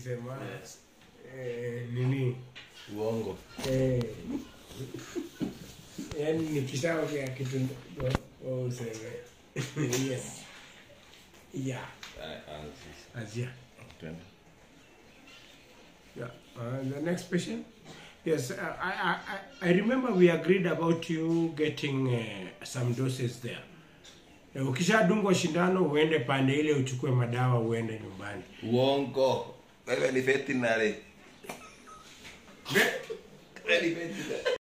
ukisema eh, nini uongo eh, yani nikishaongea kitu ndo wewe useme yes yeah azia Twende. Yeah. Uh, the next patient. Yes, uh, I, I, I I remember we agreed about you getting uh, some doses there. Na ukishadungwa shindano uende pande ile uchukue madawa uende nyumbani. uongo wewe ni veterinary Ve- wewe ni veterinary